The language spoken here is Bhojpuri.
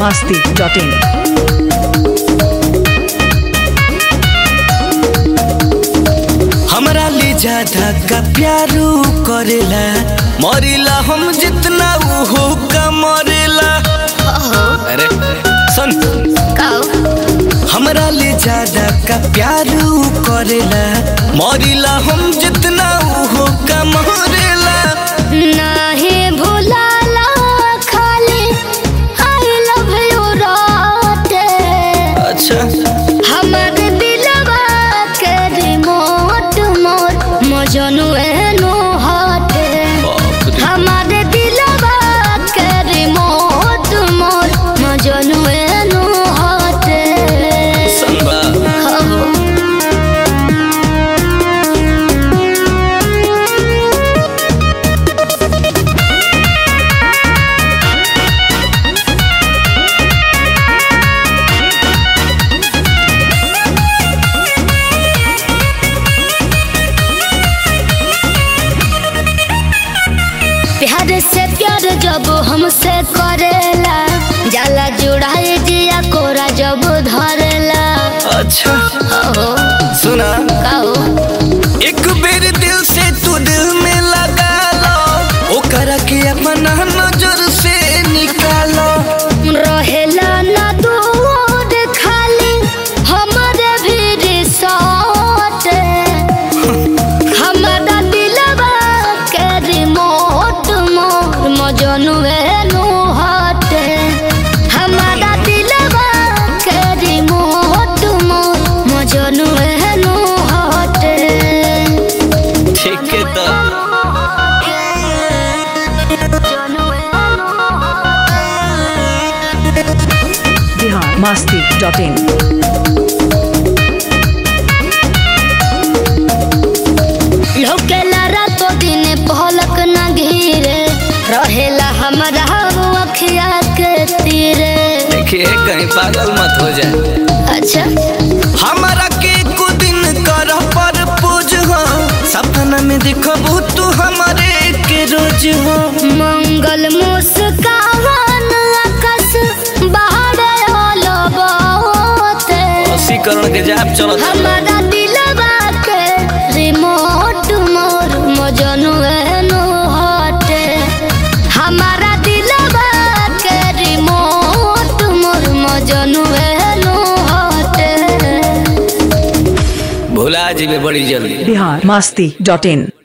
masti.in. हमरा ले ज्यादा का प्यारू करेला मरेला हम जितना उहो का मरेला अरे सुन हमरा ले ज्यादा का प्यारू करेला मरेला हम जितना उहो का मरेला नाही भुलाला खाली आई लव यू राते अच्छा हमर दिलवा के रिमोट मोर मजनू एनो हाथे बाप रे हमर दिलवा के रिमोट मोर मजनू एनो हाथे संबा हो प्यार से प्यार जब हमसे करेला जाला जुड़ाए जिया कोरा जब धरेला अच्छा हो सुना कहो एक बेर दिल से तू दिल में लगा लो ओकरा के अपना नजर से निकालो रहेला ना दूर खाली हमारे भी रिसोर्ट हमारा दिलवा के रिमोट मोर मजनुए नु हटे हमारा दिलवा के रिमोट मोर मजनुए नु हटे ठीक है तो Bihar masti.in. लौकेला रातो दिन पहलक न घिरे रहेला हमरा अखिया के तीरे देखिए कहीं पागल मत हो जाए अच्छा हमारा के कुछ दिन कर पर पूज हो सपना में दिखबू तू हमारे के रोज हो मंगल मुस्कान आकाश बाहर होलो बहुते वशीकरण के जाप चलो हमारा दिलवा के रिमोट मोर मजनू एनो हटे हमारा दिलवा के रिमोट मोर मजनू एनो हटे भुला जीवे बड़ी जल्दी Bihar masti.in.